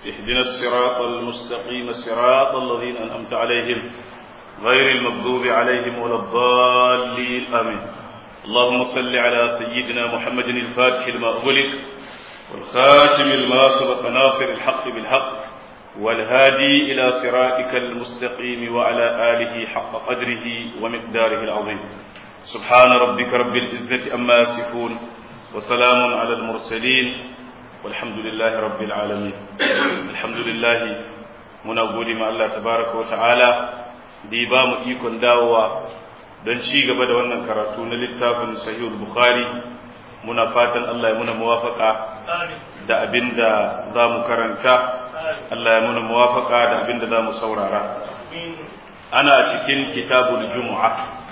اهدنا الصراط المستقيم صراط الذين أنعمت عليهم غير المغضوب عليهم ولا الضالين آمين اللهم صل على سيدنا محمد الفاتح لما أغلق والخاتم لما سبق ناصر الحق بالحق والهادي إلى صراطك المستقيم وعلى آله حق قدره ومقداره العظيم سبحان ربك رب العزة أما يصفون وسلام على المرسلين والحمد لله رب العالمين الحمد لله muna gode ma Allah tabaraka wa ta'ala da ya ba mu ikon dawowa don ci gaba da wannan karatu na littafin sahihul bukhari muna fatan Allah ya muna muwafaka da abin da za mu karanta Allah ya muna muwafaka da abin da za mu saurara ana cikin kitabul jumu'a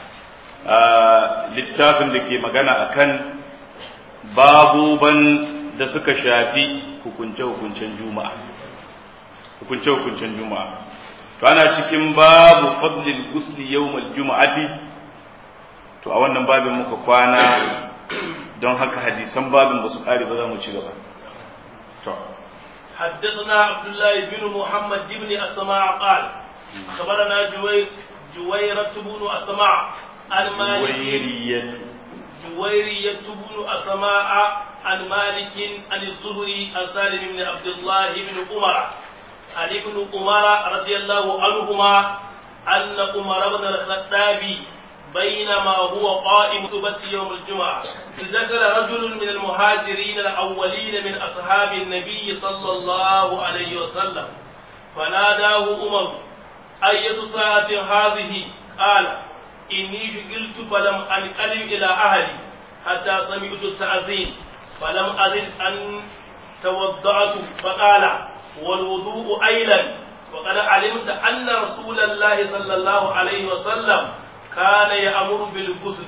littafin da ke magana akan babuban da suka shafi hukunce-hukuncen juma'a hukunce-hukuncen juma'a to ana cikin babu fadlil gusli yawmal juma'ati to a wannan babin muka kwana don haka hadisan babin ba su kare ba za mu ci gaba to حدثنا عبد الله بن محمد بن أسماع قال أخبرنا جوي جويرة بن أسماع عن مالك جويرية جويرية بن أسماء عن مالك عن الزهري عن سالم بن عبد الله بن عمر عن ابن عمر رضي الله عنهما أن عمر بن الخطاب بينما هو قائم خطبة يوم الجمعة ذكر رجل من المهاجرين الأولين من أصحاب النبي صلى الله عليه وسلم فناداه عمر أية ساعة هذه قال إني شغلت فلم أنقلب إلى أهلي حتى سمعت التأذين فلم أزد أن توضعت فقال والوضوء أيضا وقد علمت أن رسول الله صلى الله عليه وسلم كان يأمر بالغسل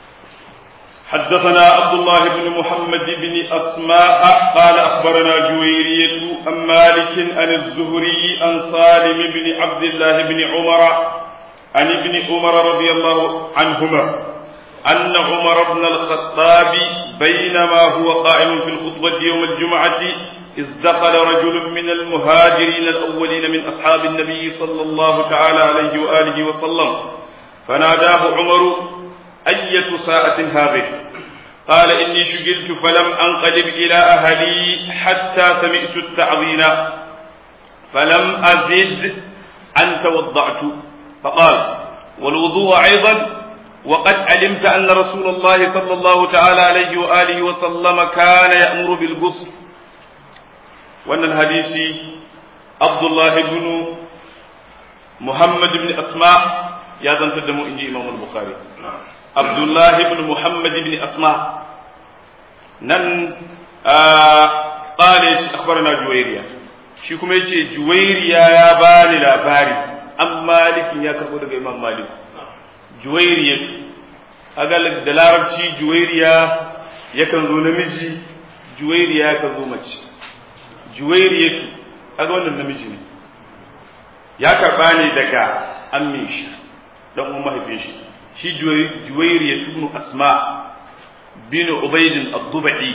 حدثنا عبد الله بن محمد بن أسماء قال أخبرنا جويرية عن مالك عن الزهري عن سالم بن عبد الله بن عمر عن ابن عمر رضي الله عنهما أن عمر بن الخطاب بينما هو قائم في الخطبة يوم الجمعة إذ دخل رجل من المهاجرين الأولين من أصحاب النبي صلى الله تعالى عليه وآله وسلم فناداه عمر أية ساعة هذه قال إني شغلت فلم أنقلب إلى أهلي حتى سمعت التعظيم فلم أزد أن توضعت فقال والوضوء أيضا وقد علمت أن رسول الله صلى الله تعالى عليه وآله وسلم كان يأمر بالغسل وأن الحديث عبد الله بن محمد بن أسماء يا ذن تدمو إنجي إمام البخاري عبد الله بن محمد بن أسماء نن آه قال أخبرنا جويريا shi kuma yace juwairiya ya bani labari an malikin ya karbo daga imam malik juwairiya aga da larabci juwairiya yakan zo namiji juwairiya yakan zo mace juwairiya aga wannan namiji ne ya karba ne daga ammin shi dan uwan mahaifin shi shi juwairiya ibn asma bin ubayd ad-dubai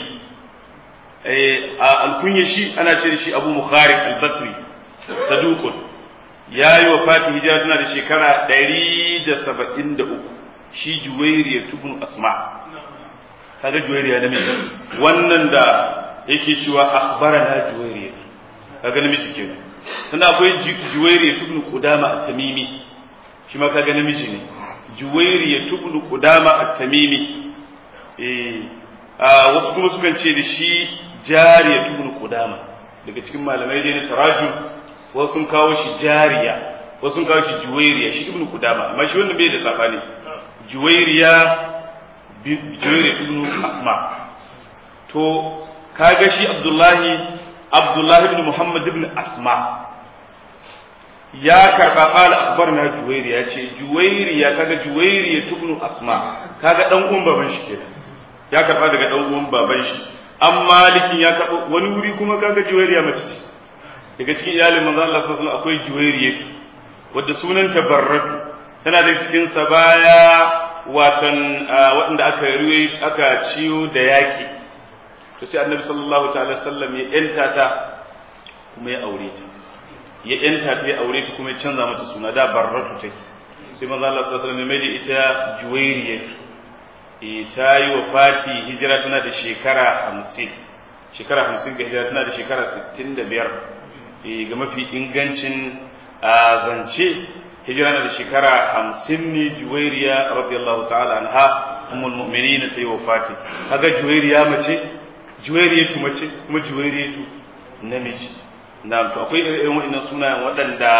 alkunya shi ana ce shi abu mukharik al-basri saduqun yayi wa fati hijira tana da shekara 173 shi juwairiya ibn asma kaga juwairiya namiji wannan da yake cewa akhbarana juwairiya kaga namiji kenan sannan akwai juwairiya ibn qudama at-tamimi shi ma kaga namiji ne juwairiya ibn qudama at-tamimi eh wasu kuma sukan ce da shi jariya ibn qudama daga cikin malamai dai na tarajum wasu sun kawo shi jariya wasu sun kawo shi juwairiya shi ibn qudama amma shi wannan bai da sabani juwairiya juwairiya ibn asma to kaga shi abdullahi abdullahi ibn muhammad ibn asma ya karba qala akhbarna juwairiya ce juwairiya kaga juwairiya ibn asma kaga dan uwan baban shi kenan ya karba daga dan uwan baban shi an malikin ya karba wani wuri kuma kaga juwairiya mace daga cikin iyalin manzo Allah sallallahu alaihi wasallam akwai juwairiya wadda sunanta barratu tana da cikin sabaya watan waɗanda aka ruwe aka ciyo da yaƙi to sai annabi sallallahu ta'ala sallam ya yanta ta kuma ya aure ta ya yanta ta ya aure ta kuma ya canza mata suna da barratu take sai manzo Allah sallallahu alaihi wasallam mai da ita juwairiya e ta yi wa fati hijira tana da shekara 50 shekara 50 ga hijira tana da shekara 65 e ga mafi ingancin a zance hijira na da shekara 50 ne juwairiya radiyallahu ta'ala anha ummul mu'minin ta yi wa fati kaga juwairiya mace juwairiyatu mace kuma juwairiyatu namiji na to akwai irin waɗannan sunayen waɗanda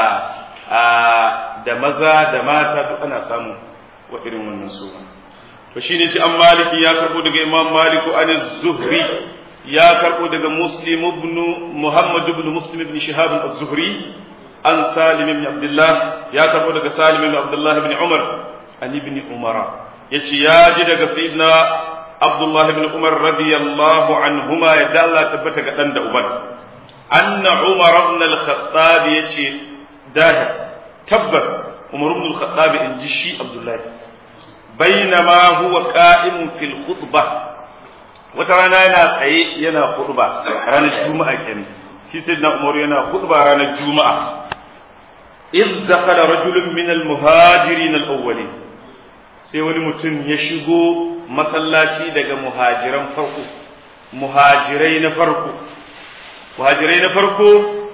da maza da mata duk ana samu wa irin wannan suna to shine ce an maliki ya karbo daga imam maliku an zuhri ya karbo daga muslim ibn muhammad ibn muslim ibn shihab az-zuhri an salim ibn abdullah ya karbo daga salim ibn abdullah ibn umar an ibn umara yace ya ji daga sayyidina abdullah ibn umar radiyallahu anhuma ya dalla tabbata ga dan da uban anna umar ibn al-khattab yace dahir tabbas umar ibn al-khattab in ji shi abdullah bainama huwa qa'imun fil khutbah wata rana yana tsaye yana khutba ranar juma'a kenan shi sayyidina umar yana khutba ranar juma'a إذ دخل رجل من المهاجرين الأولين sai wani mutum ya shigo masallaci daga muhajiran farko muhajirai na farko muhajirai na farko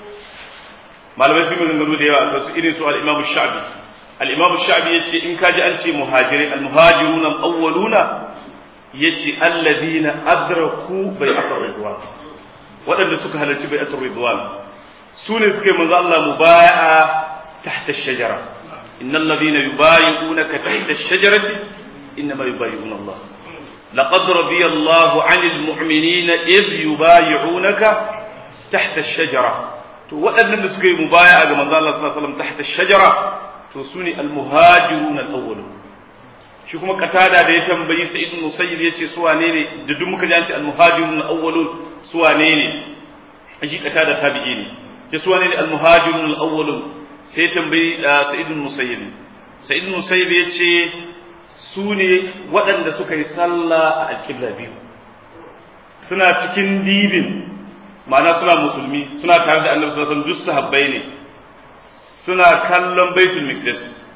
malamai sun maganganu da yawa a kansu irin su al-imam sha'bi al-imam sha'bi yace in kaji an ce muhajirai al-muhajiruna al-awwaluna yace alladhina adraku bai'atar ridwan waɗanda suka halarci bai'atar ridwan su ne suka yi manzo Allah mubaya'a tahta ash-shajara innal ladhina yubayi'unaka tahta ash-shajarati innama yubayi'una Allah لقد رضي الله عن المؤمنين إذ يبايعونك تحت الشجرة to waɗannan da suka yi mubaya ga manzo Allah sallallahu alaihi wasallam tahta shajara to sune al-muhajirun al-awwalun shi kuma katada da ya tambayi Sa'id ibn Musayyib yace su wane ne da duk muka ji an ce al-muhajirun al-awwalun su wane ne shi katada tabi'i ne ce su wane ne al-muhajirun al-awwalun sai tambayi Sa'id ibn Musayyib Sa'id ibn Musayyib yace su ne waɗanda suka yi sallah a alƙibla biyu suna cikin dibin ma'ana suna musulmi suna tare da annabi sallallahu alaihi wasallam duk sahabbai ne suna kallon baitul miqdis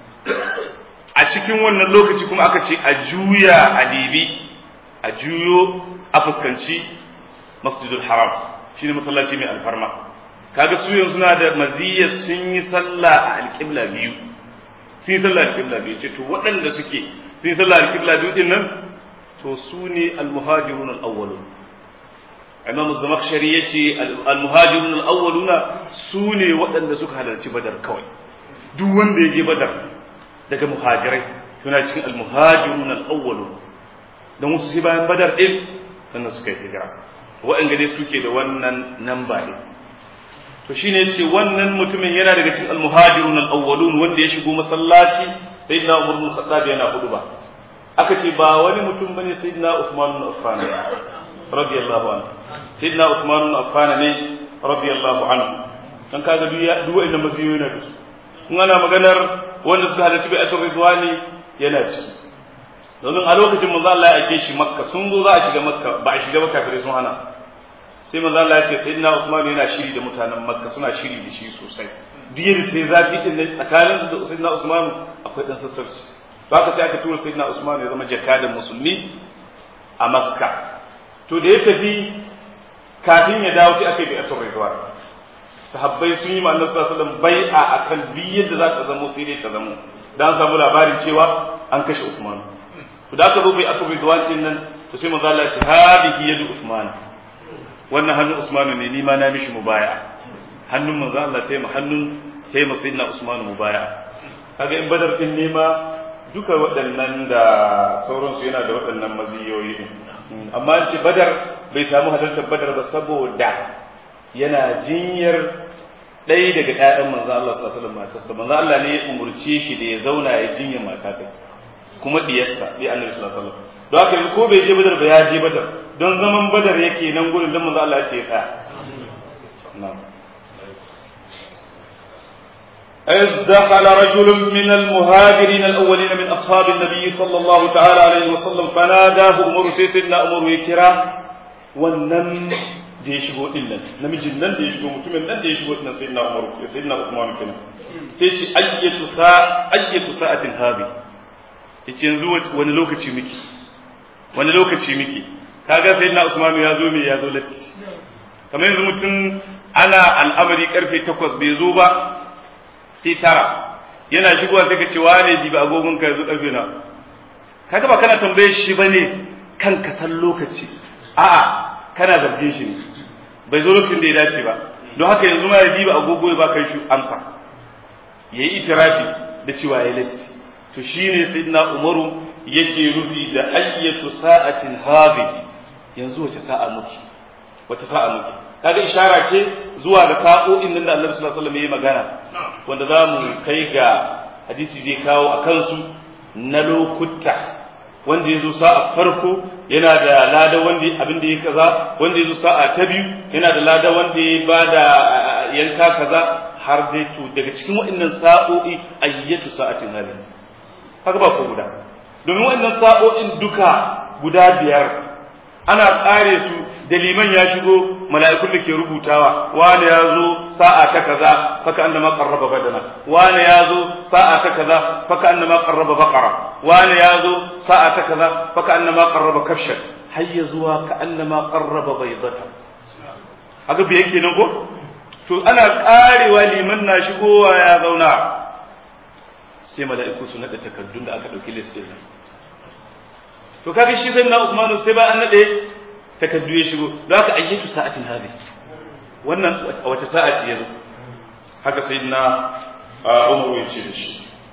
a cikin wannan lokaci kuma aka ce a juya a dibi a juyo a fuskanci masjidul haram shine masallaci mai alfarma kaga su yanzu suna da maziyya sun yi sallah a alƙibla biyu sun yi sallah alƙibla biyu ce to waɗanda suke sun yi sallah alƙibla biyu din nan to su ne al-muhajirun al-awwalun imam zamakshari ya ce al-muhajirun al-awwaluna su ne waɗanda suka halarci badar kawai duk wanda ya je badar daga muhajirai suna cikin al-muhajirun al-awwalun don wasu sai bayan badar din sannan suka yi hijira waɗanda dai suke da wannan namba ne to shine yace wannan mutumin yana daga cikin al-muhajirun al-awwalun wanda ya shigo masallaci sayyidina umar bin khattab yana hudu ba aka ce ba wani mutum bane sayyidina usman bin affan radiyallahu anhu sayyidina Uthman ibn Affan ne radiyallahu anhu dan kaga duk duk wanda maziyoyi na su kun ana maganar wanda suka halarci bai asr ridwani yana ci domin a lokacin manzo Allah ya ake shi Makka sun zo za a shiga Makka ba a shiga ba kafirai sun hana sai manzo Allah ya ce sayyidina Uthman yana shiri da mutanen Makka suna shiri da shi sosai duk yadda sai zafi din nan tsakanin su da sayyidina Usman akwai dan sassauci to haka sai aka tura sayyidina Usman ya zama jakadan musulmi a Makka to da ya tafi kafin ya dawo sai aka yi bai'atul ridwan sahabbai sun yi ma'anar sallallahu alaihi wasallam bai'a akan bi yadda za ta zamo sai dai ta zamo dan samu labarin cewa an kashe Usman to da aka zo bai'atul ridwan din nan to sai manzo Allah ya ce hadihi yadu Usman wannan hannun Usman ne ni ma na mishi mubaya'a hannun manzo Allah sai mu hannun sai mu sayyidina Usman mubaya'a kaga in badar din ne ma duka waɗannan da sauransu yana da waɗannan maziyoyi ne amma ce badar bai samu halartar badar ba saboda yana jinyar ɗaya daga ƴaƴan manzo Allah sallallahu alaihi matarsa manzo Allah ne ya umurce shi da ya zauna ya jinya matarsa kuma diyarsa bi annabi sallallahu alaihi wasallam don haka ko bai je badar ba ya je badar don zaman badar yake nan gurin dan manzo Allah ya ce ya tsaya na'am إذ دخل رجل من المهاجرين الأولين من أصحاب النبي صلى الله تعالى عليه وسلم فناداه أمر سيدنا أمر يكرا ونم da ya shigo din nan namijin nan da ya shigo mutumin nan da ya shigo din nan sayyidina Umar sayyidina Uthman kenan sai ce ayyatu sa ayyatu sa'atin hadi yace yanzu wani lokaci miki wani lokaci miki kaga sayyidina Uthman ya zo me ya zo latti kamar yanzu mutum ana al'amari karfe 8 bai zo ba sai tara yana shigowa sai ka ce wane dibi agogon ka yanzu karfe na kaga ba kana tambaye shi bane kan ka san lokaci a'a kana zargin shi ne bai zo lokacin da ya dace ba don haka yanzu ma ya diba agogo ya baka shi amsa yayi itirafi da cewa ya latti to shine sayyidina umaru yake rufi da ayyatu sa'atin hadhihi yanzu wace sa'a muke wace sa'a muke kaga ishara ce zuwa ga sa'o'in nan da Annabi sallallahu alaihi wasallam ya magana wanda za mu kai ga hadisi zai kawo a kansu na lokuta wanda ya zo sa'a farko yana da lada wanda abin da ya kaza wanda ya zo sa'a ta biyu yana da lada wanda ya ba da yanka kaza har dai to daga cikin waɗannan sa'o'i ayyatu sa'atin hali haka ba ko guda domin waɗannan sa'o'in duka guda biyar ana tsare su da liman ya shigo mala'ikun da ke rubutawa wani ya zo sa'a ta kaza faka annama qarraba badana wani ya zo sa'a ta kaza faka annama qarraba baqara wani ya zo sa'a ta kaza faka annama qarraba kafshan har ya zuwa ka annama qarraba baydata haka bi yake nan ko to ana karewa liman na shigowa ya zauna sai mala'iku su nada takardun da aka dauki list din to kaga shi sai na Usman sai ba an nade takaddu ya shigo don haka ayyatu sa'atin hadi wannan a wace sa'a ce yazo haka sayyidina Umar ya ce da shi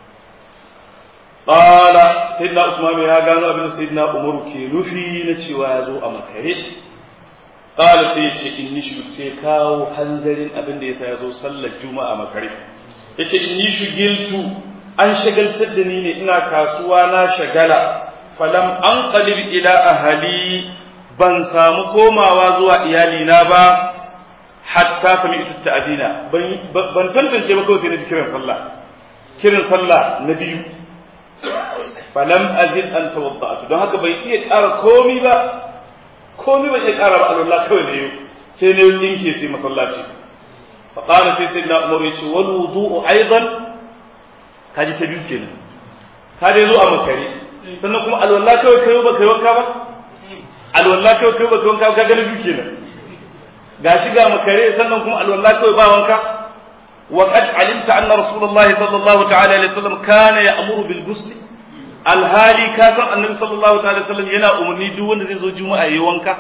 qala sayyidina Usman ya gano abin sayyidina Umar ke nufi na cewa ya zo a makare qala sai ce inni shi sai kawo hanzarin abin da yasa ya zo sallar juma'a makare yace inni shugiltu an shagaltar da ni ne ina kasuwa na shagala falam an qalib ila ahli ban samu komawa zuwa iyalina ba hatta sami ita ta'adina ban tantance ba kawai sai na ji kiran sallah kiran sallah na biyu falam azid an tawadda'tu don haka bai iya ƙara komi ba komi bai iya ƙara ba Allah kawai ne sai ne dinke sai masallaci fa qala sai sayyidina umar yace wal wudu'u aidan kaji ta biyu kenan ka dai zo a makare sannan kuma alwala kawai kai ba kai wanka ba alwala kawai kai ba kai wanka ka gani biyu kenan gashi ga makare sannan kuma alwala kawai ba wanka wa qad alimta anna rasulullah sallallahu ta'ala alaihi wasallam kana ya'muru bil ghusl alhali ka san annabi sallallahu ta'ala alaihi wasallam yana umarni duk wanda zai zo juma'a yayi wanka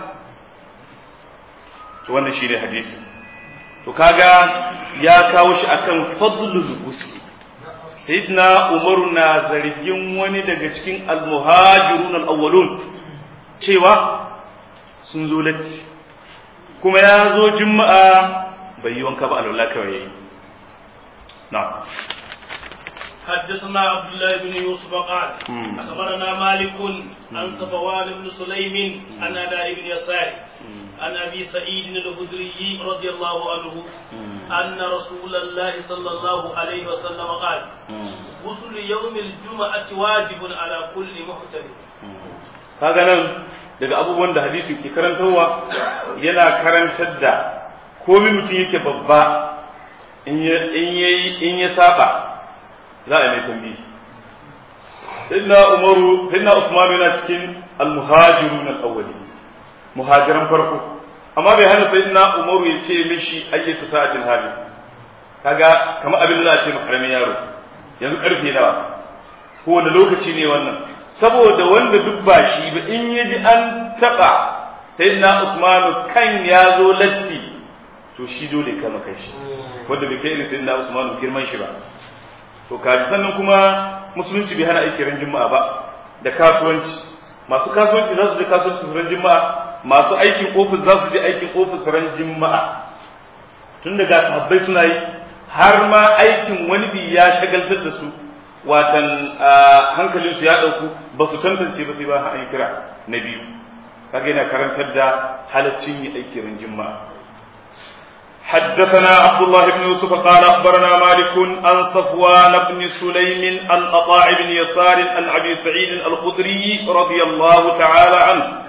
to wannan shine hadisi to kaga ya kawo shi akan fadlul ghusl sayyidina umaru na zargin wani daga cikin almuhajirun al-awwalun cewa sun zo latti kuma ya zo juma'a bai yi wanka ba alwala kawai yayi na حدثنا عبد الله بن يوسف قال اخبرنا مالك عن صفوان بن سليم عن اداء بن يسار عن ابي سعيد الخدري رضي الله عنه ان رسول الله صلى الله عليه وسلم قال غسل يوم الجمعه واجب على كل محتمل kaga nan daga abubuwan da hadisi ke karantarwa yana karantar da komai mutum yake babba in ya saba za a yi mai tambayi sayyidina umaru sayyidina usman yana cikin almuhajirun al-awwali muhajiran farko amma bai hana sayyidina umaru ya ce mishi ayyatu sa'atin hali kaga kamar abin da za a ce makaramin yaro yanzu karfe nawa ko wanda lokaci ne wannan saboda wanda duk ba shi ba in ya ji an taɓa sayyidina usman kan ya zo latti to shi dole kama kai shi wanda bai kai irin sayyidina usman girman shi ba to kaji sannan kuma musulunci bai hana aiki ran juma'a ba da kasuwanci masu kasuwanci za su je kasuwanci ran juma'a masu aikin ofis za su je aikin ofis ran juma'a tun daga sahabbai suna yi har ma aikin wani bi ya shagaltar da su watan hankalin su ya dauku ba su tantance ba sai ba an kira na biyu kaga yana karantar da halaccin yi aiki ran juma'a حدثنا عبد الله بن يوسف قال اخبرنا مالك عن صفوان بن سليم عن قطاع بن يسار عن ابي سعيد الخدري رضي الله تعالى عنه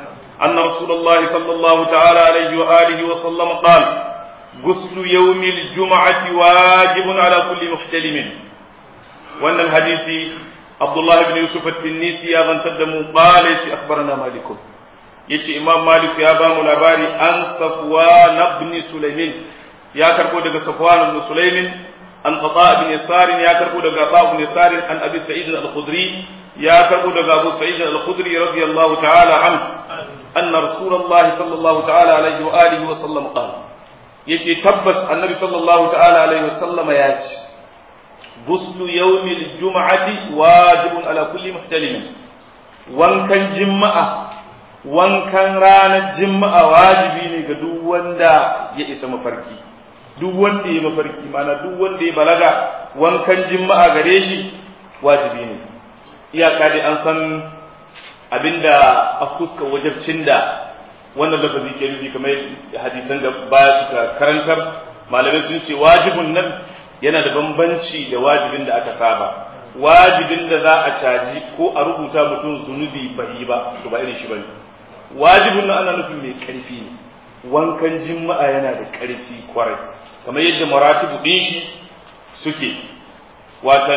أن رسول الله صلى الله تعالى عليه وآله وسلم قال غسل يوم الجمعة واجب على كل محتلم وأن الحديث عبد الله بن يوسف التنيسي أظن تدم قال أخبرنا مالك يتي إمام مالك يا بام الأباري عن صفوان بن سليمان يا كربو دغ صفوان بن سليمان عن قطاء بن يسار يا كربو دغ قطاء بن يسار عن أبي سعيد الخدري يا كربو دغ أبو سعيد الخدري رضي الله تعالى عنه أن رسول الله صلى الله تعالى عليه وآله وسلم قال يتي تبس النبي صلى الله تعالى عليه وسلم ياتي غسل يوم الجمعة واجب على كل محتلم وان كان جمعة وان كان رانا جمعة واجبي ne ga duk wanda ya isa mafarki duk wanda ya mafarki mana duk wanda ya balaga wankan jima'a gare shi wajibi ne iyaka dai an san abinda a fuska wajabcin da wannan lafazi ke nufi kamar hadisan da baya suka karantar malamai sun ce wajibin nan yana da bambanci da wajibin da aka saba wajibin da za a caji ko a rubuta mutum zunubi bai yi ba to ba irin shi bane wajibin nan ana nufin mai karfi ne wankan jima'a yana da karfi kwarai kamar yadda maratibu din shi suke watan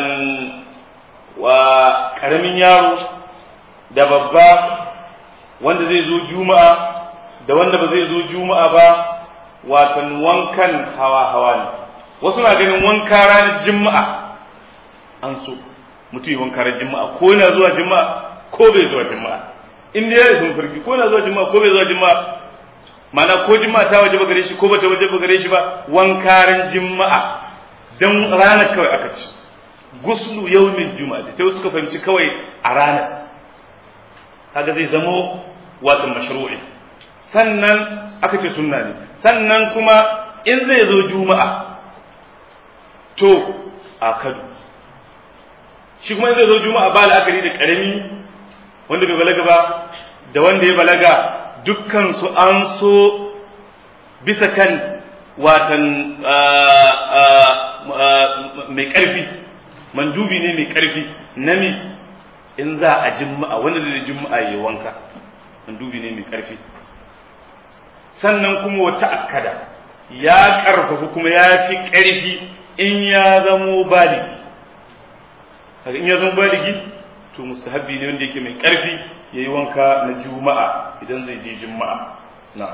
wa karamin yaro da babba wanda zai zo juma'a da wanda ba zai zo juma'a ba watan wankan hawa hawa ne wasu na ganin wanka ranar juma'a an so mutum yi wanka ranar juma'a ko yana zuwa juma'a ko bai zuwa juma'a in dai ya sun farki ko yana zuwa juma'a ko bai zuwa juma'a mana ko juma'a ta waje gare shi ko bata waje gare shi ba wanka ran juma'a dan ranar kawai aka ci guslu yawmin juma'a sai suka fahimci kawai a ranar kaga zai zamo wato mashru'i sannan aka ce sunna ne sannan kuma in zai zo juma'a to a kadu shi kuma in zai zo juma'a ba la'akari da karami wanda bai balaga ba da wanda ya balaga dukkan su an so bisa kan watan mai ƙarfi mandubi ne mai ƙarfi nami in za a jima'a wanda da jima'a ya wanka mandubi ne mai ƙarfi sannan kuma wata akkada ya ƙarfafa kuma ya fi ƙarfi in ya zamo baligi in ya zamo baligi to mustahabbi ne wanda yake mai ƙarfi ya yi wanka na juma'a idan zai je juma'a na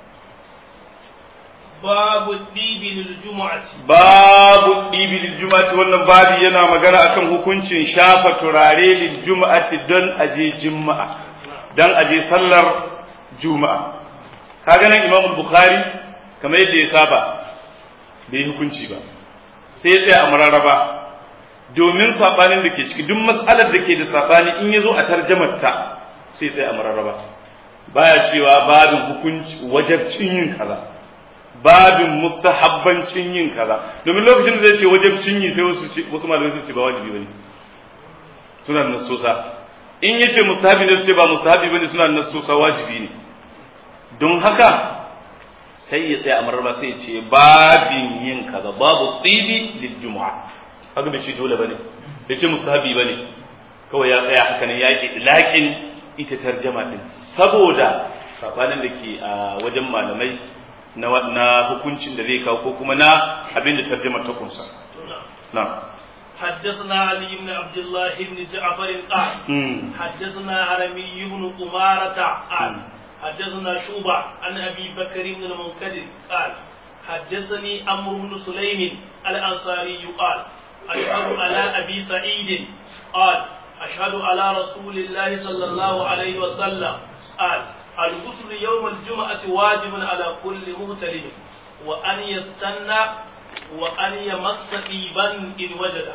babu ɗibi lil juma'ati babu ɗibi lil juma'ati wannan babi yana magana akan hukuncin shafa turare lil juma'ati don aje juma'a don aje sallar juma'a kaga nan imam bukhari kamar yadda ya saba bai hukunci ba sai ya tsaya a mararraba domin sabanin da ke ciki duk matsalar da ke da sabani in ya zo a tarjamar ta sai tsaya a mararraba baya cewa babin hukunci wajabcin yin kaza babin mustahabbancin yin kaza domin lokacin da zai ce wajabcin yi sai wasu wasu malamai su ce ba wajibi bane suna da nasosa in yace mustahabi ne su ce ba mustahabi bane suna da nasosa wajibi ne don haka sai ya tsaya a mararraba sai ya ce babin yin kaza babu tsibi lil jumu'a haka bai ce dole bane bai ce mustahabi bane kawai ya tsaya haka ne ya ki ilakin ita tarjama din saboda sabanin da ke a wajen malamai na na hukuncin da zai kawo ko kuma na abin da tarjama ta kunsa na حدثنا علي بن عبد الله بن جعفر قال حدثنا عرمي بن أمارة قال حدثنا شوبة عن أبي بكر بن المنكدر قال حدثني أمر بن سليم الأنصاري قال أشهد على أبي سعيد قال أشهد على رسول الله صلى الله عليه وسلم قال الغسل يوم الجمعة واجب على كل مغترب وأن يستنى وأن يمس طيبا إن وجد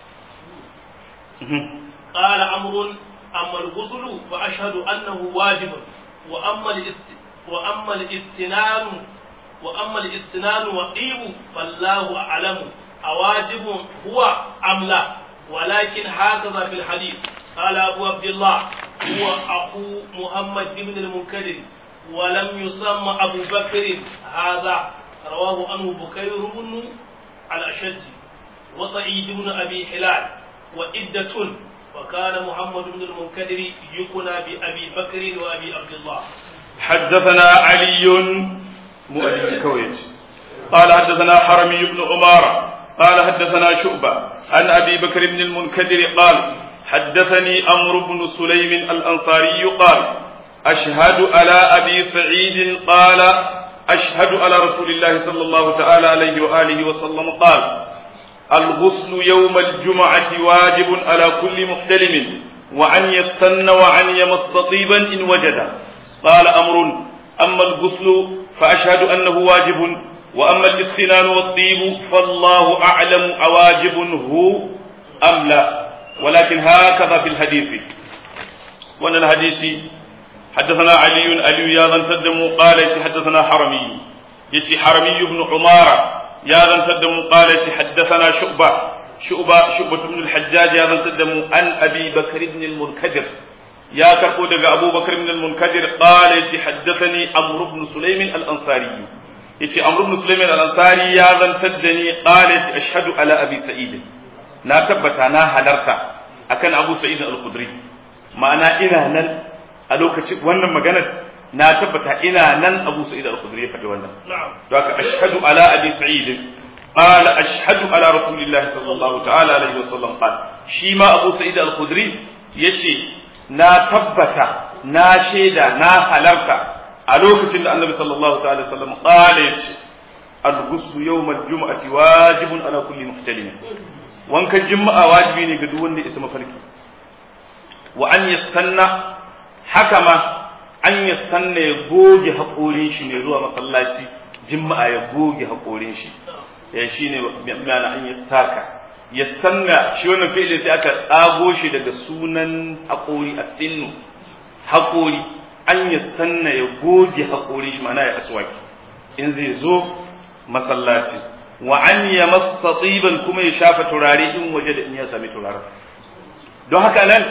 قال عمرو أما الغسل فأشهد أنه واجب وأما الاست... وأما الاستنان وأما الاستنان والطيب فالله أعلم أواجب هو أم لا ولكن هكذا في الحديث قال أبو عبد الله هو أخو محمد بن المنكدر ولم يسمى أبو بكر هذا رواه عنه بكير بن الأشج وسعيد بن أبي هلال وإدة وكان محمد بن المنكدر يكنى بأبي بكر وأبي عبد الله حدثنا علي مؤلف كويت قال حدثنا حرمي بن عمارة قال حدثنا شعبة عن أبي بكر بن المنكدر قال حدثني أمر بن سليم الأنصاري قال أشهد على أبي سعيد قال أشهد على رسول الله صلى الله تعالى عليه وآله وسلم قال الغسل يوم الجمعة واجب على كل محتلم وأن يستن وأن يمص طيبا إن وجد قال أمر أما الغسل فأشهد أنه واجب وأما الاستنان والطيب فالله أعلم أواجب هو أم لا ولكن هكذا في الحديث وأن الحديث حدثنا علي علي يا ذن تدم قال حدثنا حرمي يتي حرمي بن عمارة يا ذن تدم قال حدثنا شعبة شعبة شعبة بن الحجاج يا ذن تدم عن أبي بكر بن المنكدر يا كربو دغ أبو بكر بن المنكدر قال يتي حدثني عمرو بن سليم الأنصاري يتي عمرو بن سليم الأنصاري يا ذن تدني قال يتي أشهد على أبي سعيد na tabbata na halarta akan Abu Sa'id al-Khudri ma'ana ina nan a lokacin wannan maganar na tabbata ina nan Abu Sa'id al-Khudri ya faɗi wannan to haka ashhadu ala Abi Sa'id qala ashhadu ala Rasulillahi sallallahu ta'ala alaihi wasallam qala shi ma Abu Sa'id al-Khudri yace na tabbata na shaida na halarta a lokacin da Annabi sallallahu ta'ala alaihi wasallam qala yace al-ghuslu yawm al-jum'ati wajibun ala kulli muhtalim wankan juma'a wajibi ne ga duk wanda ya isa mafarki wa an yastanna haka ma an yastanna ya goge haƙorin shi ne zuwa masallaci juma'a ya goge haƙorin shi ya shine ma'ana an yastaka yastanna shi wannan fi'ili sai aka tsago shi daga sunan haƙori a sinnu haƙori an yastanna ya goge haƙorin shi ma'ana ya aswaki in zai zo masallaci wa an ya masa tsiban kuma ya shafa turare in waje da in ya sami turare don haka nan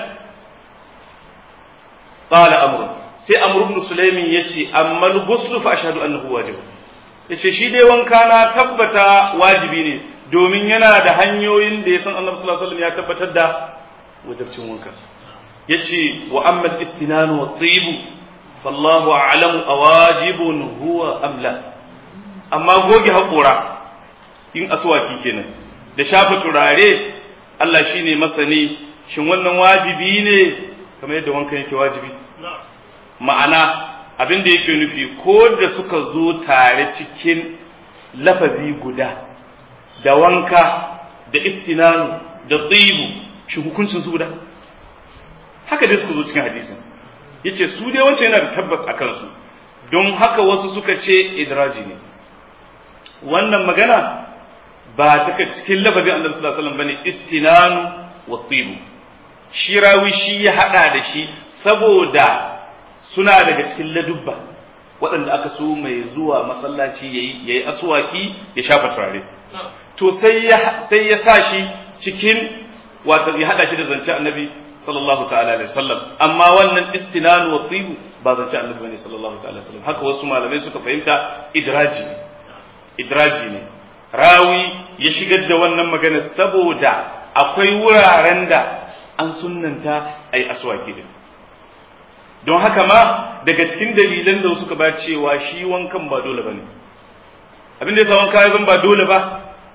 qala amr sai amr ibn sulaimin yace amma al-ghusl fa ashhadu annahu wajib yace shi dai wanka na tabbata wajibi ne domin yana da hanyoyin da ya san annabi sallallahu alaihi wasallam ya tabbatar da wajibcin wanka yace wa amma al-istinan wa at-tib fallahu a'lamu awajibun huwa am la amma goge haƙora in aswaki kenan da shafa turare Allah shine masani shin wannan wajibi ne kamar yadda wankan yake wajibi ma'ana abin da yake nufi ko da suka zo tare cikin lafazi guda da wanka da istinanu da tsibu shi hukuncin su guda haka dai suka zo cikin hadisin yace su dai wancan yana da tabbas a kansu don haka wasu suka ce idraji ne wannan magana ba ta cikin lafazin annabi sallallahu alaihi wasallam bane istinanu wa tibu shi rawi shi ya hada da shi saboda suna daga cikin ladubba waɗanda aka so mai zuwa masallaci yayi yayi aswaki ya shafa turare to sai ya sai ya sa shi cikin wato ya hada shi da zance annabi sallallahu ta'ala alaihi wasallam amma wannan istinanu wa tibu ba zance annabi bane sallallahu ta'ala alaihi wasallam haka wasu malamai suka fahimta idraji idraji ne rawi ya shigar da wannan magana saboda akwai wuraren da an sunnanta a yi aswaki din don haka ma daga cikin dalilan da suka ba cewa shi wankan ba dole ba ne abin da ya sa wanka ya zan ba dole ba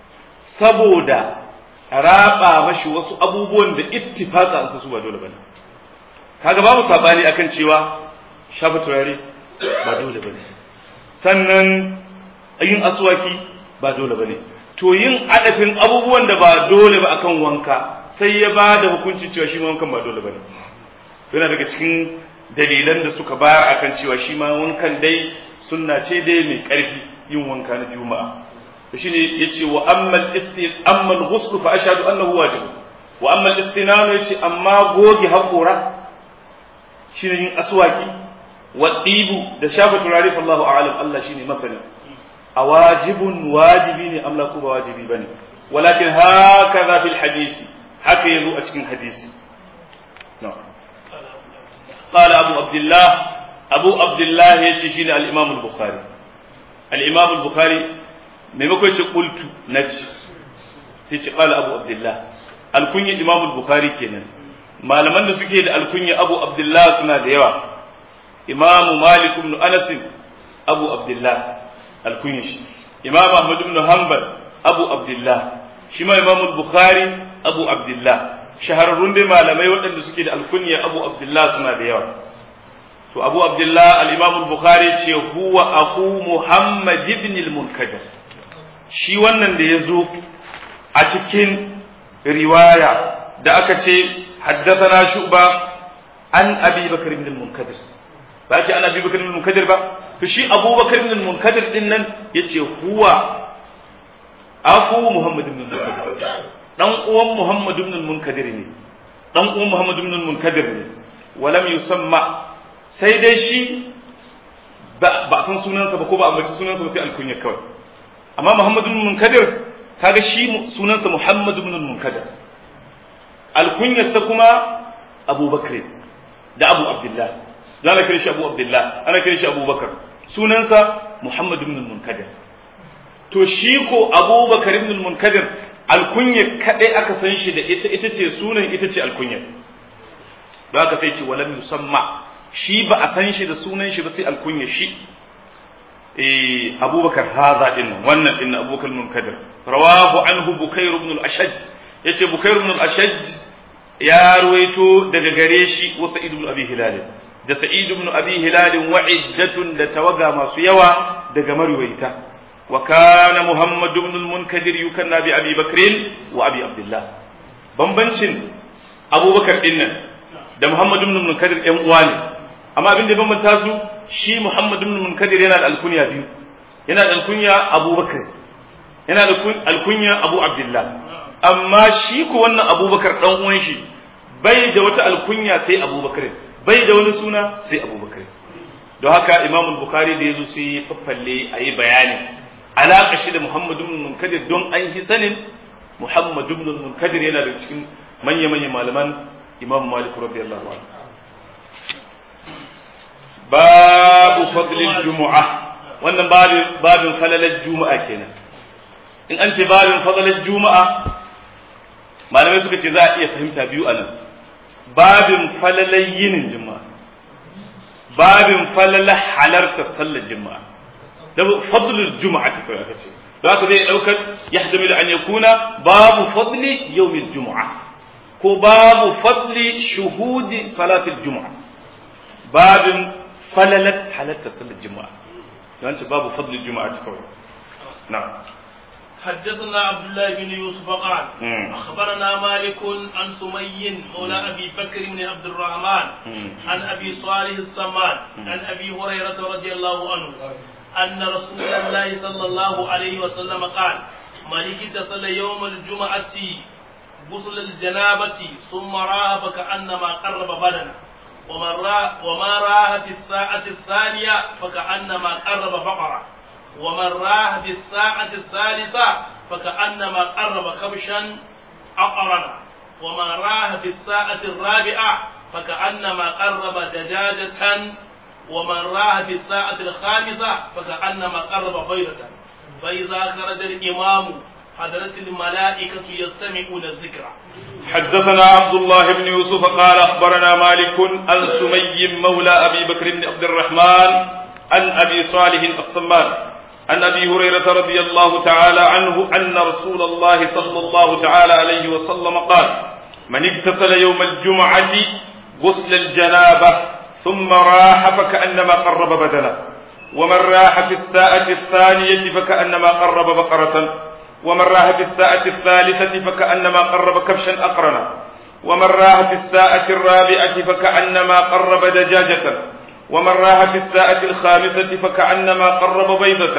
saboda raba mashi wasu abubuwan da ittifaka an su ba dole ba ne kaga babu sabani akan cewa shafa turare ba dole ba ne sannan yin aswaki ba dole ba ne to yin adafin abubuwan da ba dole ba akan wanka sai ya ba da hukunci cewa shi wankan ba dole ba ne yana daga cikin dalilan da suka bayar akan cewa shi ma wankan dai sunna ce dai mai ƙarfi yin wanka na juma'a to shine yace wa ammal istin ammal ghusl fa ashhadu annahu wajib wa ammal istinanu yace amma goge haƙora shine yin aswaki wa dibu da shafa turare fa Allahu a'lam Allah shine masani a wajibun wajibi ne amla ko ba wajibi bane walakin hakaza fil hadisi haka yazo a cikin hadisi no قال أبو عبد الله أبو عبد الله يشيشين الإمام البخاري الإمام البخاري ميمكو يشي قلت نجي سيشي قال أبو عبد الله الكنية الإمام البخاري كينا ما لمن نسكي الكنية أبو عبد الله سنة ديوا imamu malik ibn anas abu abdullah al-kunyashi imamu ahmad ibn hanbal abu abdullah shi ma imamu bukhari abu abdullah shahararrun dai malamai waɗanda suke da alkunya abu abdullah suna da yawa to abu abdullah al-imam al-bukhari ce huwa aku muhammad ibn al-munkadir shi wannan da ya zo a cikin riwaya da aka ce haddathana shu'ba an abi bakr ibn al-munkadir ba ce an abi bakr ibn al-munkadir ba to shi abu bakr ibn al-munkadir din nan yace huwa aku muhammad ibn al-munkadir dan uwan muhammad ibn al-munkadir ne dan uwan muhammad ibn al-munkadir ne walam yusamma sai dai shi ba a san sunansa ba ko ba a mace sunansa ba sai alkunya kawai amma Muhammad ibn Munkadir kaga shi sunansa Muhammad ibn Munkadir alkunyarsa kuma Abu Bakr da Abu Abdullah za na kira shi Abu Abdullah ana kira shi Abu Bakar sunansa Muhammad ibn Munkadir to shi ko Abu Bakar ibn Munkadir alkunya kadai aka san shi da ita ita ce sunan ita ce alkunya da aka sai ce walam yusamma shi ba a san shi da sunan shi ba sai alkunya shi eh abubakar haza din wannan din abubakar munkadir rawahu anhu bukair ibn al-ashaj yace bukair ibn al-ashaj ya ruwaito daga gare shi wa sa'id ibn abi hilal da sa'id ibn abi hilal wa iddatun da tawaga masu yawa daga marwaita wa kana muhammad ibn al-munkadir yukanna bi abi bakr wa abi abdullah bambancin abubakar din nan da muhammad ibn al-munkadir ɗan uwa ne amma abin da ya bambanta su shi Muhammad ibn Munkadir yana da alkunya biyu yana da alkunya Abu Bakar yana da alkunya Abu Abdullah amma shi ko wannan Abu Bakar dan uwan shi bai da wata alkunya sai Abu Bakar bai da wani suna sai Abu Bakar don haka Imam Bukhari da yazo sai ya faffalle ayi bayani alaka shi da Muhammad ibn Munkadir don an yi sanin Muhammad ibn Munkadir yana da cikin manya-manyan malaman Imam Malik radiyallahu anhu babu fadlil jumu'a wannan babin babin falalar juma'a kenan in an ce babin falalar juma'a malamai suka ce za a iya fahimta biyu a nan babin falalar yinin juma'a babin falalar halarta sallar juma'a da fadlul juma'a ta kawai aka ce da haka zai daukar ya hadami da an yakuna babu fadli yawmil juma'a ko babu fadli shuhudi salatul juma'a babin falalat halatta sallar juma'a don ce babu fadlul juma'a ta kawai na حدثنا عبد الله بن يوسف قال اخبرنا مالك عن سمي مولى ابي بكر بن عبد الرحمن عن ابي صالح السمان عن ابي هريره رضي الله عنه ان رسول الله صلى الله عليه وسلم قال من اغتسل يوم الجمعه غسل الجنابه ثم راه فكانما قرب بدنه ومن راه وما راه في الساعه الثانيه فكانما قرب بقره ومن راه في الساعة الثالثة فكأنما قرب خبشا أقرنا ومن راه في الساعة الرابعة فكأنما قرب دجاجة ومن راه في الساعة الخامسة فكأنما قرب بيضة فإذا خرج الإمام حضرت الملائكة يستمعون الذكر حدثنا عبد الله بن يوسف قال أخبرنا مالك عن سمي مولى أبي بكر بن عبد الرحمن عن أبي صالح الصمان عن ابي هريره رضي الله تعالى عنه ان رسول الله صلى الله تعالى عليه وسلم قال من اغتسل يوم الجمعه غسل الجنابه ثم راح فكانما قرب بدنه ومن راح في الساعه الثانيه فكانما قرب بقره ومن راح في الساعه الثالثه فكانما قرب كبشا اقرنا ومن راح في الساعه الرابعه فكانما قرب دجاجه ومن راح في الساعة الخامسة فكأنما قرب بيضة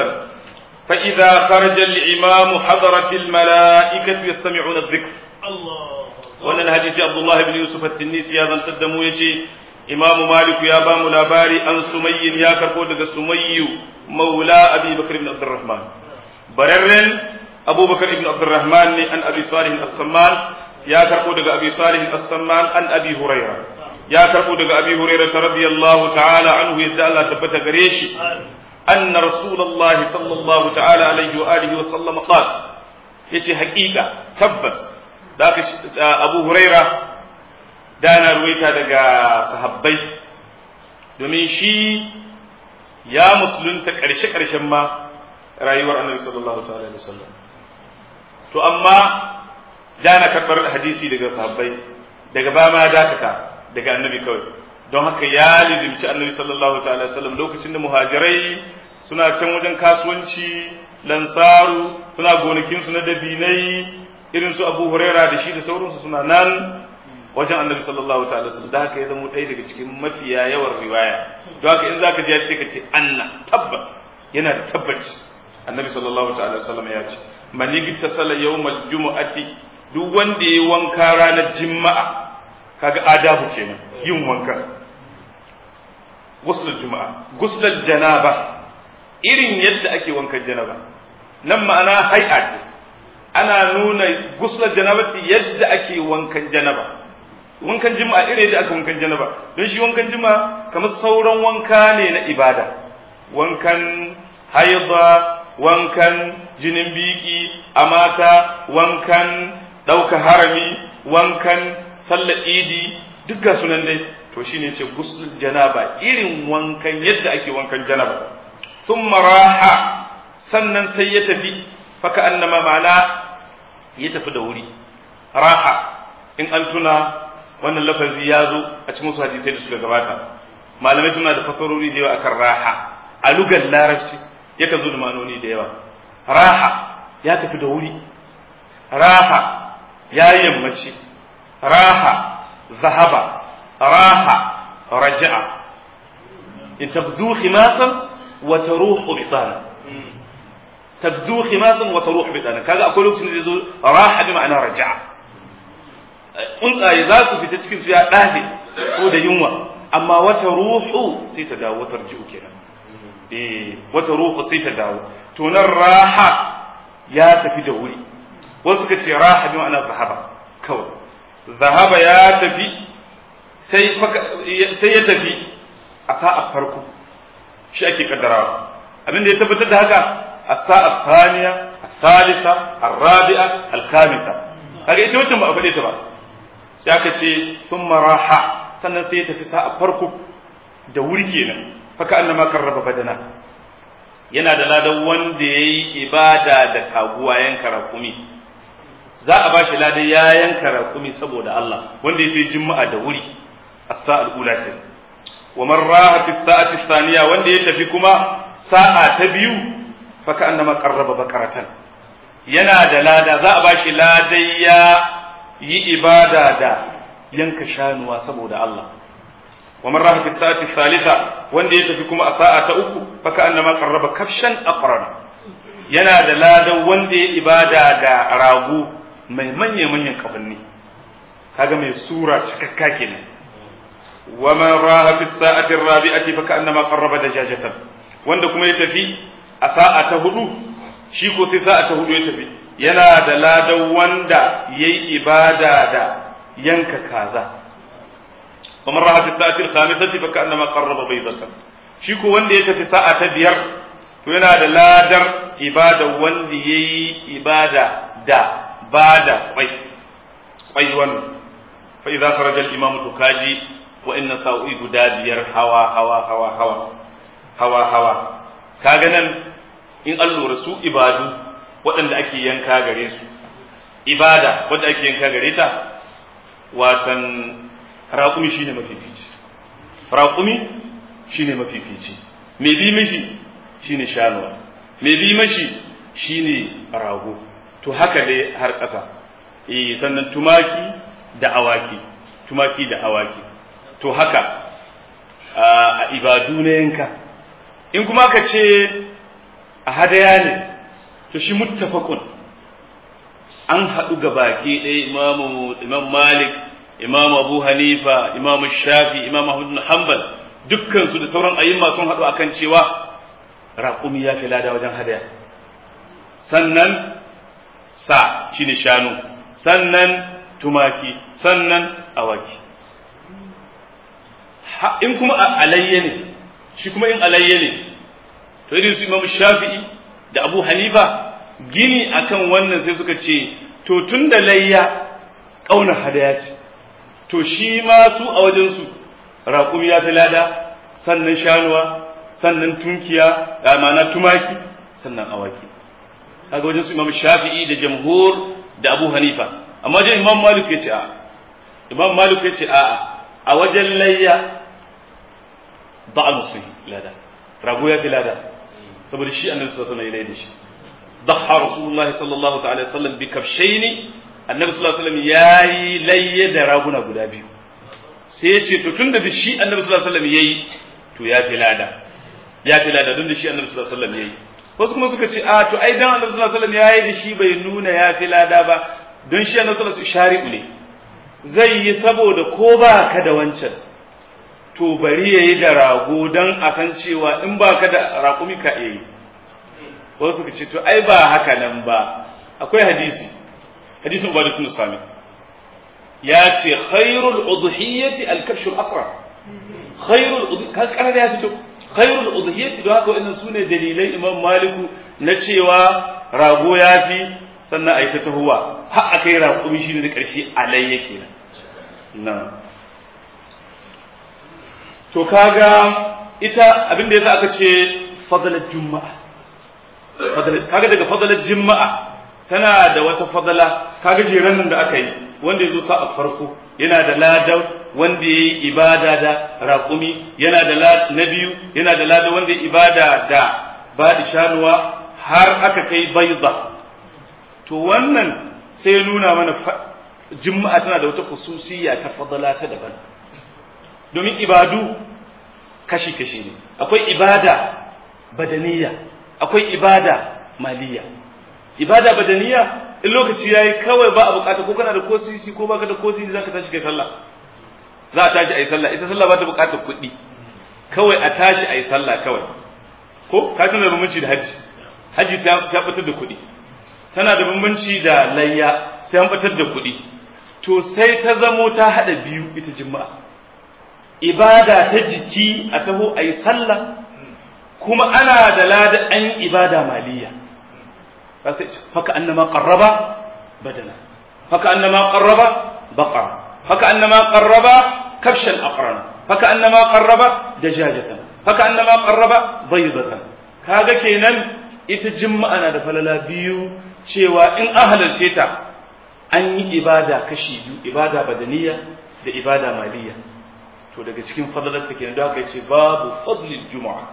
فإذا خرج الإمام حضرت الملائكة يستمعون الذكر الله wannan hadisi Abdullah ibn Yusuf at-Tinnisi ya zantar da mu yace Imam Malik ya ba mu labari an Sumayyin ya karbo daga Sumayyu maula Abi Bakr ibn Abdurrahman bararren Abu Bakr ibn Abdurrahman ne an Abi Salih as-Samman ya karbo daga Abi Salih as-Samman an Abi Hurairah ya karbo daga abi hurairah radiyallahu ta'ala anhu yadda Allah tabbata gare shi anna rasulullahi sallallahu ta'ala alaihi wa alihi wa sallam qala yace haƙiƙa tabbas da abu hurairah da na ruwaita daga sahabbai domin shi ya musulunta ƙarshe ƙarshen ma rayuwar annabi sallallahu ta'ala alaihi wasallam to amma na karɓar hadisi daga sahabbai daga ba ma dakata daga annabi kawai don haka ya lizimci annabi sallallahu ta'ala alaihi wasallam lokacin da muhajirai suna can wajen kasuwanci lansaru suna gonakinsu na dabinai irin su abu huraira da shi da sauransu suna nan wajen annabi sallallahu ta'ala sallam da haka ya zama ɗaya daga cikin mafiya yawan riwaya don haka in zaka ji sai ka ce anna tabbas yana da tabbaci annabi sallallahu ta'ala sallam ya ce man yigtasala yawmal jumu'ati duk wanda yayi wanka ranar juma'a kaga adabu kenan yin wanka guslul juma'a guslul janaba irin yadda ake wankan janaba nan ma'ana hay'at ana nuna guslul janabati yadda ake wankan janaba wankan jima'a irin yadda aka wankan janaba don shi wankan jima'a kamar sauran wanka ne na ibada wankan haidha wankan jinin biki a mata wankan ɗauka harami wankan sallar idi duk ga sunan dai to shine ce gusul janaba irin wankan yadda ake wankan janaba thumma raha sannan sai ya tafi faka annama ma'ana ya tafi da wuri raha in an tuna wannan lafazi ya zo a cikin wasu hadisai da suka gabata malamai suna da fasarori da yawa akan raha a lugar larabci yakan zo da manoni da yawa raha ya tafi da wuri raha ya yammaci raha zahaba raha raja'a in tabdu khimasan wa taruhu bitana tabdu khimasan wa taruhu bitana kaga akwai lokacin da zai zo raha bi ma'ana raja'a tsuntsaye za su fita cikin su ya ɗafe ko da yunwa amma wata ruhu sai ta dawo wata ji'u kenan eh wata ruhu sai ta dawo to nan raha ya tafi da wuri wasu suka ce raha bi ma'ana zahaba kawai zahaba ya tafi sai sai ya tafi a sa'a farko shi ake kaddarawa abin da ya tabbatar da haka a sa'a thaniya الثالثة الرابعة الخامسة kaga ita wacce ba a faɗe ta ba sai aka ce sun maraha sannan sai ya tafi sa'a farko da wuri kenan faka annama karraba badana yana da ladan wanda ya yi ibada da kaguwa yanka rakumi za a ba shi ladan ya yanka rakumi saboda Allah wanda ya ce juma'a da wuri as-sa'al ula ce wa man raha fi sa'ati thaniya wanda ya tafi kuma sa'a ta biyu faka annama qarraba bakaratan yana da lada za a ba shi ladan ya yi ibada da yanka shanuwa saboda Allah wa man raha fi sa'ati thalitha wanda ya tafi kuma a sa'a ta uku faka annama qarraba kafshan aqrana yana da ladan wanda ya ibada da rago mai manya manyan kafanni kaga mai sura cikakka kenan wa man raha fi sa'ati rabi'ati faka annama qarraba dajajatan wanda kuma ya tafi a sa'a ta hudu shi ko sai sa'a ta hudu ya tafi yana da ladan wanda yayi ibada da yanka kaza kamar rahat ta'ati al-khamisati fa ka'annama qarraba baydatan shi ko wanda ya tafi sa'a ta biyar to yana da ladar ibada wanda yayi ibada da bada kwai kwai wannan fa idza kharaja al-imam tukaji wa inna sa'u guda biyar hawa hawa hawa hawa hawa hawa kaga nan in an lura su ibadu waɗanda ake yanka gare su ibada wadda ake yanka gare ta watan raƙumi shine mafifici raƙumi shine mafifici mai bi mishi shine shanuwa mai bi mashi shine rago to haka dai har ƙasa eh sannan tumaki da awaki tumaki da awaki to haka a ibadu na yanka in kuma ka ce a hadaya ne to shi muttafaqun an haɗu ga baki ɗaya imamu imam malik imam abu hanifa imam shafi imam ahmad bin hanbal dukkan su da sauran ayyuma sun haɗu akan cewa raƙumi ya fi lada wajen hadaya sannan sa shine shanu sannan tumaki sannan awaki in kuma alayya ne shi kuma in alayya ne to irin su imam shafi'i da abu hanifa gini akan wannan sai suka ce to tun da layya ƙaunar hadaya ce to shi ma su a wajensu raƙumi ya fi lada sannan shanuwa sannan tunkiya da ma'ana tumaki sannan awaki kaga wajen su imam shafi'i da jamhur da abu hanifa amma wajen imam malik ya ce a imam malik ya ce a a wajen layya ba a musu lada rago ya fi lada saboda shi annabi sallallahu alaihi wasallam ya da shi ضحى رسول الله صلى الله تعالى وسلم بكبشين النبي صلى الله عليه وسلم yayi layye da raguna guda biyu sai ya ce to tunda da shi annabi sallallahu alaihi wasallam yayi to ya fi lada ya fi lada don da shi annabi sallallahu alaihi wasallam yayi wasu kuma suka ce a to ai dan annabi sallallahu alaihi wasallam yayi da shi bai nuna ya fi lada ba don shi annabi sallallahu alaihi wasallam shari'u ne zai yi saboda ko ba ka da wancan to bari yayi da rago dan akan cewa in ba ka da raƙumi ka yi wasu suka ce to ai ba haka nan ba akwai hadisi hadisin ubadu tun sami ya ce khairul udhiyati al-kabsh al-aqra khairul ka kana ya fito khairul udhiyati don haka wannan sune dalilai imam maliku na cewa rago ya fi sannan a yi ta tahuwa har a kai raƙumi shi ne da ƙarshe alai yake nan to kaga ita abin da yasa aka ce fadalar juma'a kaga daga fadalar juma'a tana da wata fadala kaga jiran nan da aka yi wanda ya zo sa a farko yana da ladan wanda ya yi ibada da raƙumi yana da na biyu yana da ladan wanda ya ibada da baɗi shanuwa har aka kai baiza to wannan sai ya nuna mana juma'a tana da wata khususiyya ta fadala ta daban domin ibadu kashi-kashi ne akwai ibada badaniya akwai ibada maliya ibada badaniya in lokaci yayi kawai ba a bukata ko kana da ko sisi ko baka da ko sisi zaka tashi kai sallah za a tashi ayi sallah ita sallah ba ta bukatar kuɗi kawai a tashi ayi sallah kawai ko ka tana da bambanci da haji haji ta fitar da kuɗi tana da bambanci da layya sai an fitar da kuɗi to sai ta zamo ta haɗa biyu ita juma'a ibada ta jiki a taho a yi sallah kuma ana da lada an ibada maliya haka annama qarraba badana haka annama qarraba baqara haka annama qarraba kabshan aqran haka annama qarraba dajajatan haka annama qarraba baydatan kaga kenan ita juma'a na da falala biyu cewa in an halarce ta an yi ibada kashi biyu ibada badaniya da ibada maliya to daga cikin fadalarta kenan da aka ce babu fadlil juma'a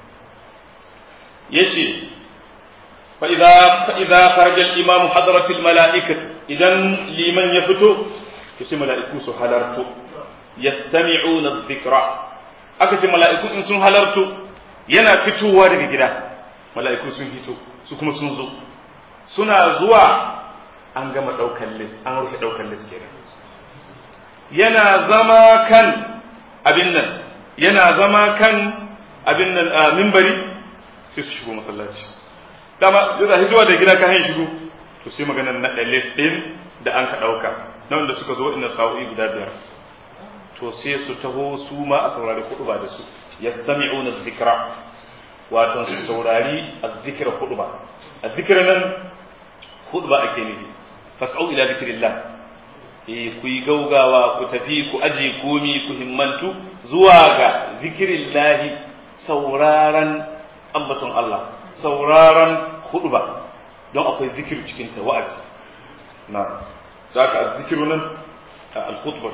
yace fa idza fa idza kharaja al imam hadrat al malaikah idan liman ya fito to sai mala'iku su halarto yastami'una adh-dhikra aka ce mala'iku in sun halarto yana fitowa daga gida mala'iku sun fito su kuma sun zo suna zuwa an gama daukar list an rufe daukar list kenan yana zama kan abin nan yana zama kan abin nan a mimbari sai su shigo masallaci dama yana hizuwa da gida kan shigo to sai maganar na list din da an ka dauka na wanda suka zo inda sa'o'i guda biyar to sai su taho su ma a saurari kudu ba da su yastami'una dhikra wato su saurari azzikra kudu ba azzikra nan kudu ba ake nufi fas'au ila zikrillah eh ku yi gaugawa ku tafi ku aje komi ku himmantu zuwa ga zikrillahi sauraron ambaton Allah sauraron kudu ba don akwai zikir cikin ta wa'azi na zaka azzikiru nan al-khutbah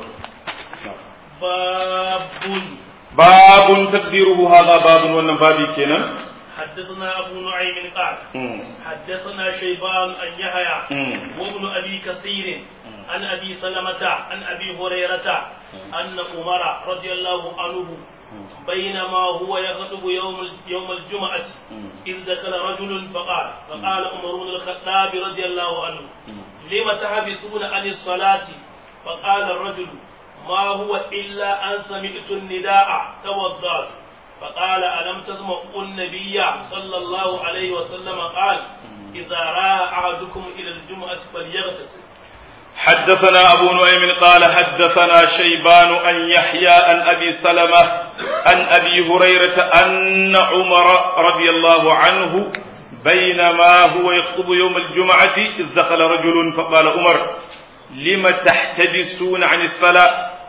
باب باب تقديره هذا باب wannan babi kenan حدثنا أبو نعيم قال حدثنا شيبان أن يحيى وابن أبي كثير عن أبي سلمة عن أبي هريرة أن عمر رضي الله عنه بينما هو يخطب يوم يوم الجمعة إذ دخل رجل فقال فقال عمر بن الخطاب رضي الله عنه لم تحبسون عن الصلاة فقال الرجل ما هو إلا أن سمعت النداء توضأت فقال ألم تسمعوا النبي صلى الله عليه وسلم قال إذا رأى أحدكم إلى الجمعة فليغتسل حدثنا أبو نعيم قال حدثنا شيبان أن يحيى عن أبي سلمة عن أبي هريرة أن عمر رضي الله عنه بينما هو يخطب يوم الجمعة إذ دخل رجل فقال عمر لم تحتبسون عن الصلاة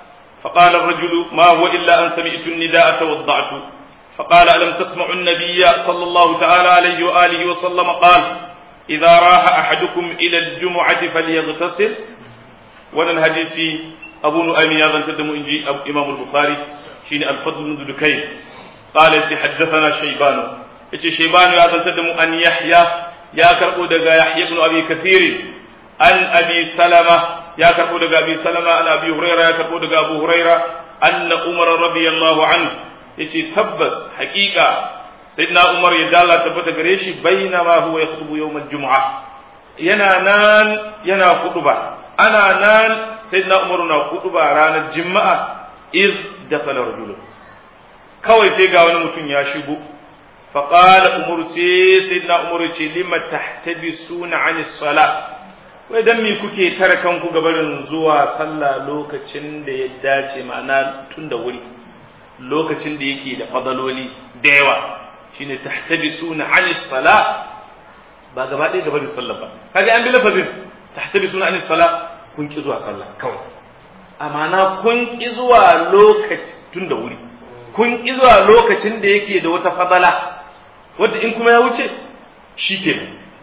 فقال الرجل ما هو إلا أن سمعت النداء توضعت فقال ألم تسمع النبي صلى الله تعالى عليه وآله وسلم قال إذا راح أحدكم إلى الجمعة فليغتسل وانا الحديث أبو نؤيم يا تدم إنجي أبو إمام البخاري شين الفضل بن دكين قال حدثنا شيبان إيش شيبان يا تدم أن يحيى يا كربو دغا يحيى بن أبي كثير عن أبي سلمة يا كربو دغا أبي سلمة عن أبي هريرة يا كربو دغا أبو هريرة أن عمر رضي الله عنه yace tabbas hakika sayyidina Umar ya dalla tabbata gare shi bainama huwa yakhutubu yawm al-jum'a yana nan yana kutuba ana nan sayyidina Umar na kutuba ranar juma'a iz dakala rajulun kawai sai ga wani mutum ya shigo fa qala Umar sai sayyidina Umar ce lima tahtabisuna 'ani salat wai dan me kuke tare kanku gabarin zuwa sallah lokacin da ya dace ma'ana tun da wuri lokacin da yake da fadaloli da yawa shine tahtabisuna an sala ba gaba ɗaya gaba da sallah ba kaga an bi lafazin tahtabisuna an sala kun ki zuwa sallah kawai amana kun ki zuwa lokaci tun da wuri kun ki zuwa lokacin da yake da wata fadala wanda in kuma ya wuce shi ke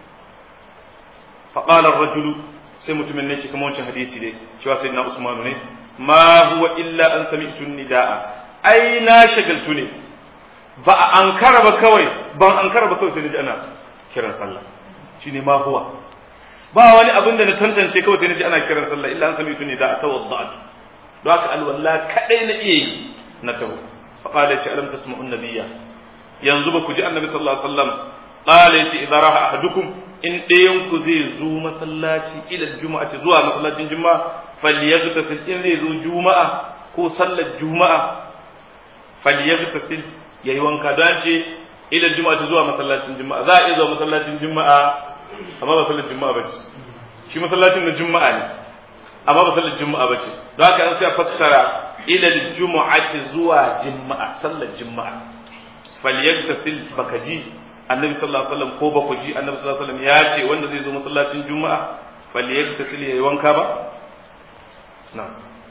فقال الرجل sai mutumin ne shi kuma wancan hadisi dai cewa sai na Usmanu ne ma huwa illa an sami'tu nidaa ai na shagaltu ne ba a ankara ba kawai ban ankara ba kawai sai naji ana kiran sallah shine ma huwa ba wani abin da na tantance kawai sai naji ana kiran sallah illa an sami'tu nidaa tawadda'at don haka alwala kadai na iya yi na tawo fa qala shi alam tasma'un nabiyya yanzu ba ku ji annabi sallallahu alaihi wasallam qala yace idza raha ahadukum in ɗayan ku zai zo masallaci ila juma'ati zuwa masallacin juma'a falyaghtasil in zai zo juma'a ko sallar juma'a falyaghtasil yayi wanka don ce ila juma'ati zuwa masallacin juma'a za a iya zuwa masallacin juma'a amma ba sallar juma'a bace shi masallacin na juma'a ne amma ba sallar juma'a bace don haka an sai a fassara ila juma'ati zuwa juma'a sallar juma'a falyaghtasil baka ji annabi sallallahu alaihi wasallam ko ba ku ji annabi sallallahu alaihi wasallam ya ce wanda zai zo masallacin juma'a falyaghtasil yayi wanka ba na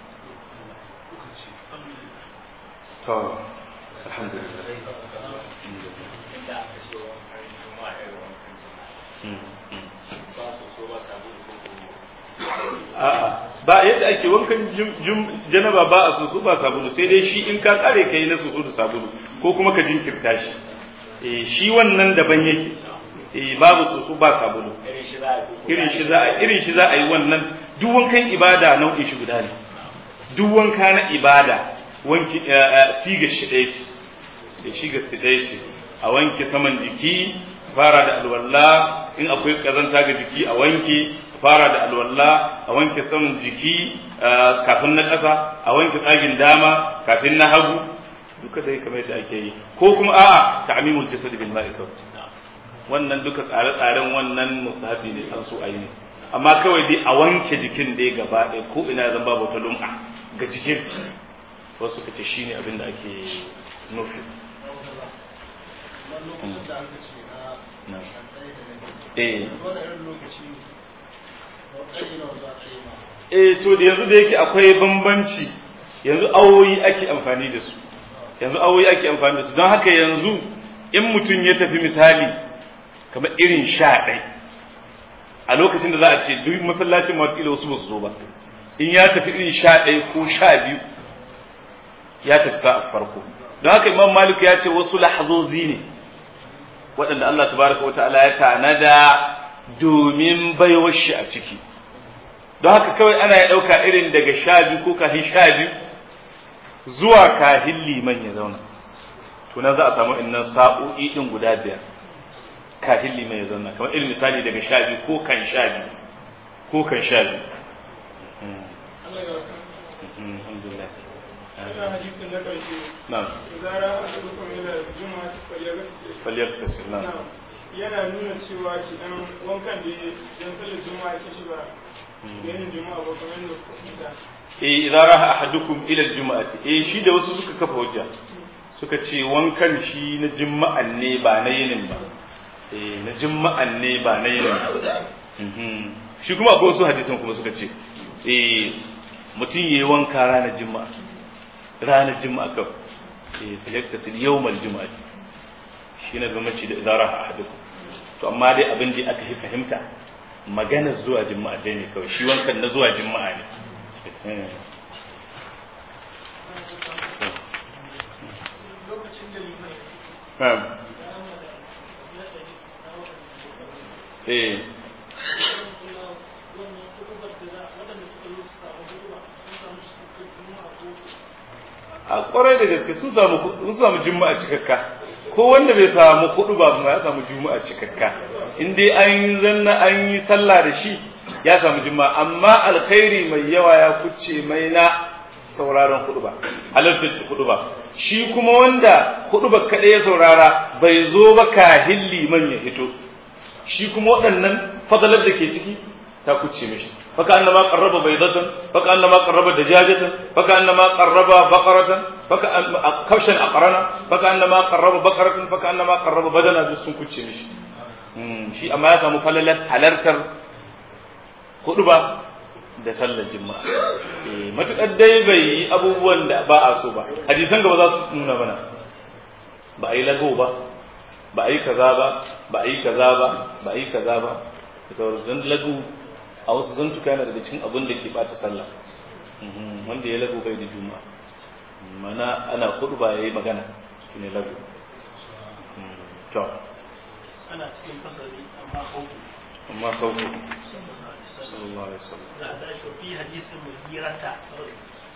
to alhamdulillah a'a ba yadda ake wankan janaba ba a soso ba sabulu sai dai shi in ka kare kai na soso da sabulu ko kuma ka jinkirta shi eh shi wannan daban yake eh babu soso ba sabulu irin shi za a irin shi za a yi wannan duk wankan ibada nau'in shi guda ne duk wanka na ibada wanki siga shi ɗaya ce da shiga shi ɗaya ce a wanke saman jiki fara da alwala in akwai kazanta ga jiki a wanke fara da alwala a wanke saman jiki kafin na ƙasa a wanke tsagin dama kafin na hagu duka dai kamar yadda ake yi ko kuma a'a ta'mimul jasad bil ma'i wannan duka tsare-tsaren wannan musahabi ne an so ayi amma kawai dai a wanke jikin dai gaba ɗaya ko ina zan babu wata lum'a ga jikin wasu kace shine abin da ake nufi eh eh to da yanzu da yake akwai bambanci yanzu awoyi ake amfani da su yanzu awoyi ake amfani da su don haka yanzu in mutum ya tafi misali kamar irin sha ɗai a lokacin da za a ce duk masallacin mawakila wasu ba su zo ba in ya tafi irin sha ɗai ko sha biyu ya tafi sa'a farko don haka imam malik ya ce wasu lahazozi ne waɗanda Allah tabaraka wa ta'ala ya tanada domin baiwar shi a ciki don haka kawai ana ya ɗauka irin daga sha biyu ko kafin sha biyu zuwa kahin liman ya zauna to nan za a samu innan sa'o'i din guda biyar kafin liman ya zauna kamar irin misali daga sha biyu ko kan sha biyu ko kan sha biyu alhamdulillah na'am falyaktasil na'am yana nuna cewa shi dan wankan da dan sallar juma'a ke shi ba ganin juma'a ba kamar da eh idan raha ahadukum ila aljum'ati eh shi da wasu suka kafa hujja suka ce wankan shi na juma'an ne ba na yinin ba eh na juma'an ne ba na yinin ba shi kuma akwai wasu hadisan kuma suka ce eh mutum yayi wanka ranar juma'a ranar juma'a kawai eh falyattasil yawmal juma'ati shine bambanci da idara a hadukum to amma dai abin da aka fi fahimta magana zuwa juma'a dai ne kawai shi wankan na zuwa juma'a ne eh a kwarai da gaske sun samu sun samu juma'a cikakka ko wanda bai samu kudu ba ma ya samu juma'a cikakka in dai an zanna an yi sallah da shi ya samu juma'a amma alkhairi mai yawa ya kuce mai na sauraron kudu ba halartar kudu ba shi kuma wanda kudu ba kaɗai ya saurara bai zo ba kahin liman ya fito shi kuma waɗannan fadalar da ke ciki ta kuce mishi فكأنما قرب بيضة فكأنما قرب دجاجة فكأنما قرب بقرة كبشا أقرنا فكأنما قرب بقرة فكأنما قرب بدنا جسم كتشي مش shi amma ya samu falalar halartar hudu ba da sallar jima'a matuƙar dai bai yi abubuwan da ba a so ba hadisan gaba za su nuna mana ba a yi lago ba ba a yi kaza ba ba a yi kaza ba ba a yi kaza ba da lagu a wasu zantuka yana daga cikin abin da ke bata sallah wanda ya lagu bai da juma mana ana kudu ba ya yi magana shi ne lagu to ana cikin fasari amma kauku amma kauku sallallahu alaihi wasallam za a tashi fi hadisin muhirata